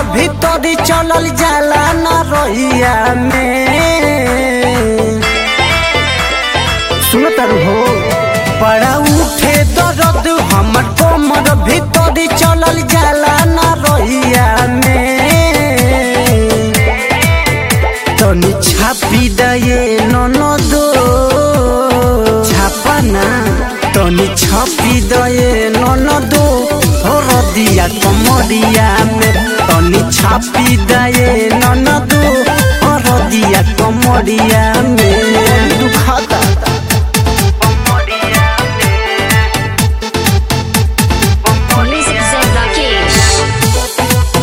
भीतर चलल जाला ना रहिया में सुन तर हो बड़ा उठे दर्द हमर कमर भीतर चलल जाला ना रहिया में तनी छापी दये ननदो छापना तनी छापी दये ननदो हरदिया कमरिया में तनी छापी दये ननदो हरदिया कमरिया में दुखाता Music Zed Rakesh.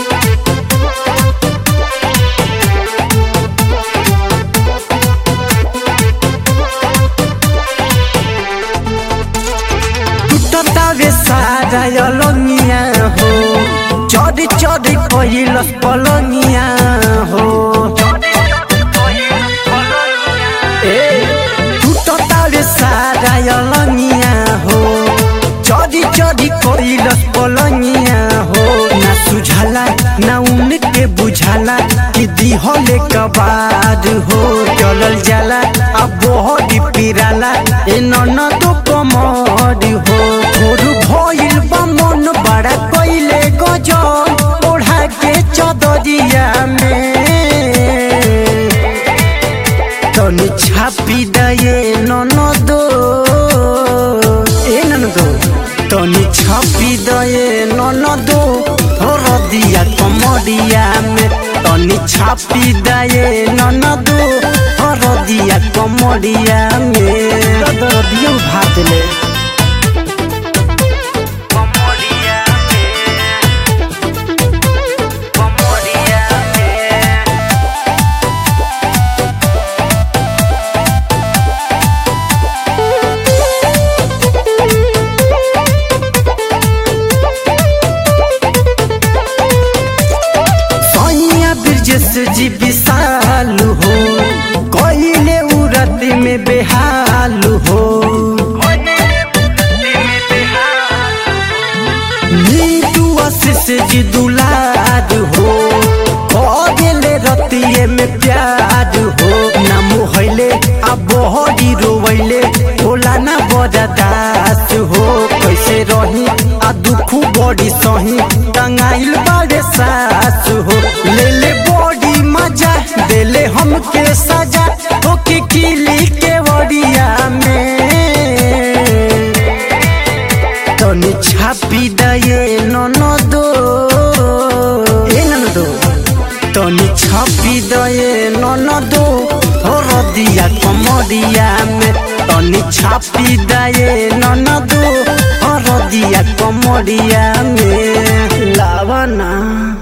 टूटतावे सारा अलंगिया हो चढ़ चढ़ कहिलस पलंगिया हो ए टूटतावे सारा अलंगिया हो चढ़ चढ़ कहिलस पलंगिया हो ना सुझाला ना उनके बुझाला कि दिहले कबाद हो चलल जाला अब बहुत पिराला ए ननद कमर हो भोर भइल बा मन बड़ा कइले गजब ओढ़ा के चदरिया में तनी छापी दये ननदो ए ननदो तनी छापी दये ननदो हरदिया कमरिया में तनी छापी दये ननदो हरदिया कमरिया में दरदियो भात ले सैया ब्रजेश जी विशाल हो कइले उरत में बेहाल हो नीतू आशीष जी दुलार हो कइले रतिये में प्यार हो ना मोहले आ बहरी रोवैले होला ना बरदास हो कैसे रही आ दुख बड़ी सही टंगाइल बारे सास हो ले ले बड़ी मजा देले हमके सजा ओके किली के वड़िया में तनी छापी दये ननदो ए ननदो तनी छापी दये ननदो हरदिया कमरिया में तनी छापी दये ननदो हरदिया कमरिया में लावना